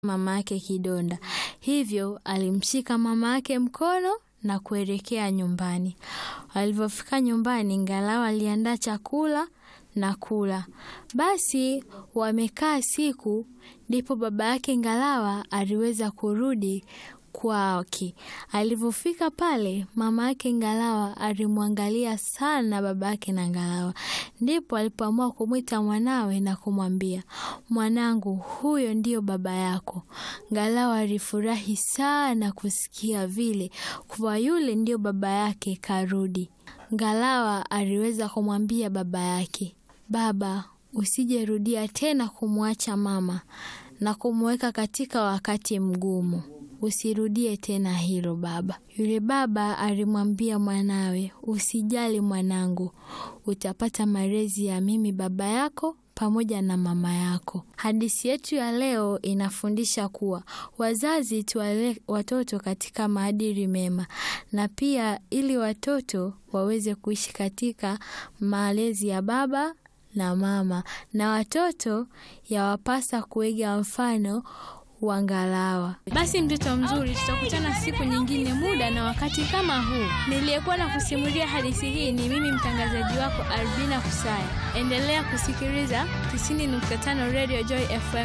mama yake kidonda, hivyo alimshika mama yake mkono na kuelekea nyumbani. Walivyofika nyumbani, Ngalawa aliandaa chakula na kula. Basi wamekaa siku, ndipo baba yake Ngalawa aliweza kurudi kwake. Alivyofika pale, mama yake Ngalawa alimwangalia sana baba yake na Ngalawa, ndipo alipoamua kumwita mwanawe na kumwambia, mwanangu, huyo ndiyo baba yako. Ngalawa alifurahi sana kusikia vile kuwa yule ndiyo baba yake karudi. Ngalawa aliweza kumwambia baba yake, baba, usijerudia tena kumwacha mama na kumweka katika wakati mgumu. Usirudie tena hilo baba. Yule baba alimwambia mwanawe, usijali mwanangu, utapata malezi ya mimi baba yako pamoja na mama yako. Hadithi yetu ya leo inafundisha kuwa wazazi tuwale watoto katika maadili mema, na pia ili watoto waweze kuishi katika malezi ya baba na mama, na watoto yawapasa kuiga mfano wa Ngalawa. Basi mtoto mzuri, tutakutana siku nyingine, muda na wakati kama huu. Niliyekuwa na kusimulia hadithi hii ni mimi mtangazaji wako Albina Kusaya. Endelea kusikiliza 90.5 Radio Joy FM.